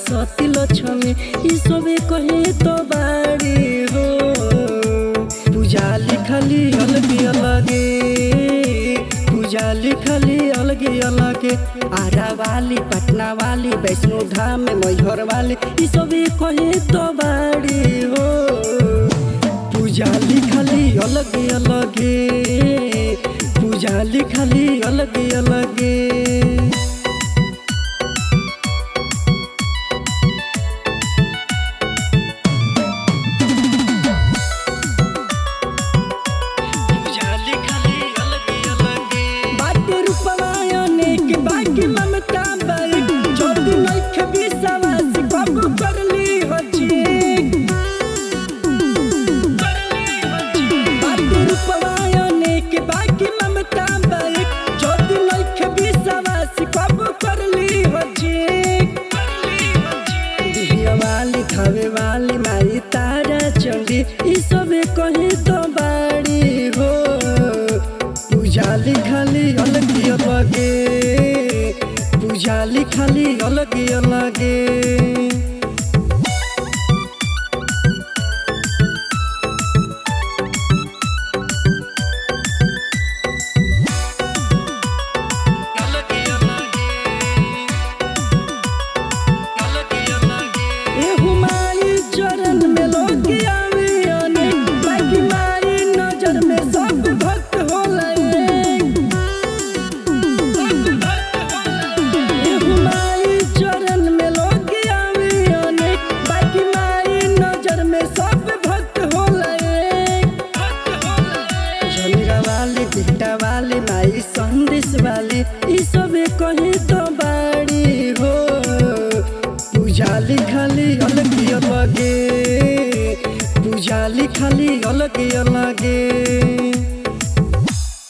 सरस्वती लक्ष्मी ई सबे कहे तो बाड़ी हो पूजा लिखली अलगे अलगे पूजा लिखली अलगे अलगे आरा वाली पटना वाली वैष्णो धाम मैहर वाली ई सबे कहे तो बाड़ी हो पूजा लिखली अलगे अलगे पूजा लिखली अलगे अलगे पूजा लिखली अलगे अलगे बाटे रूपवा अनेक बाकी ममता बाइक ज्योति नइखे विश्वास कब करली हची बाटे रूपवा अनेक बाकी ममता बाइक ज्योति नइखे विश्वास कब करली हची दिहिया वाली खावे वाली माई तारा चंडी ई सबे कहे तो बाड़ी हो पूजा लिखली अलगे अलगे पूजा लिखली अलगे अलगे अलगे अलगे अलगे अलगे ए हुमाई चरण में लोग आवे अनेक बाकी मारी नजर में सब भक्त होला एक। ए हुमाई चरण में लोग आवे अनेक बाकी मारी नजर में सब भक्त होला एक। जमीरा वाली बिट्टा वाली माई संदेश वाली ई सबे कहे तो बाड़ी हो पूजा लिखली अलगे अलगे पूजा लिखली अलगे अलगे